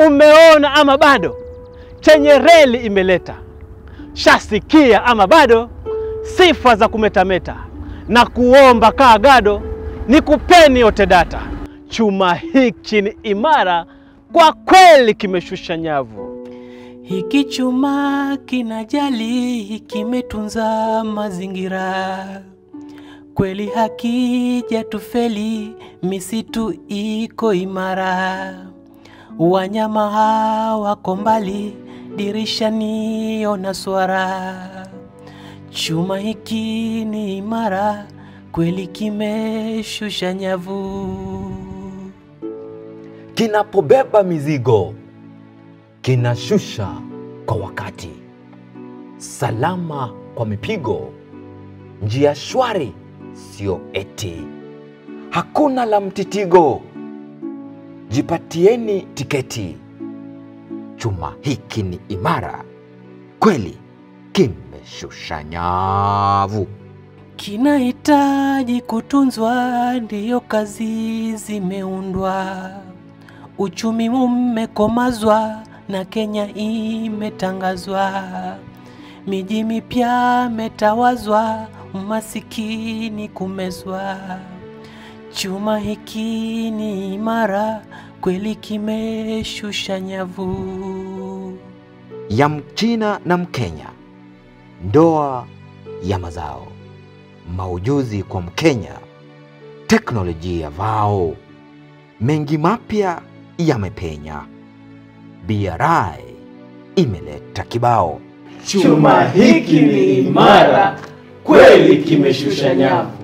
Umeona ama bado? Chenye reli imeleta. Shasikia ama bado? Sifa za kumetameta na kuomba kaa gado, ni kupeni yote data. Chuma hiki ni imara kwa kweli, kimeshusha nyavu. Hiki chuma kinajali, kimetunza mazingira, kweli hakija tufeli, misitu iko imara, wanyama hawako mbali, dirishani ona swara. Chuma hiki ni imara, kweli kimeshusha nyavu. Kinapobeba mizigo kinashusha kwa wakati, salama kwa mipigo, njia shwari, sio eti hakuna la mtitigo. Jipatieni tiketi, chuma hiki ni imara kweli, kimeshusha nyavu. Kinahitaji kutunzwa, ndiyo kazi zimeundwa. Uchumi umekomazwa na Kenya imetangazwa. Miji mipya metawazwa, umasikini kumezwa. Chuma hiki ni imara, kweli kimeshusha nyavu. ya Mchina na Mkenya, ndoa ya mazao, maujuzi kwa Mkenya, teknolojia vao, mengi mapya yamepenya. BRI imeleta kibao. Chuma hiki ni imara kweli, kimeshusha nyavu.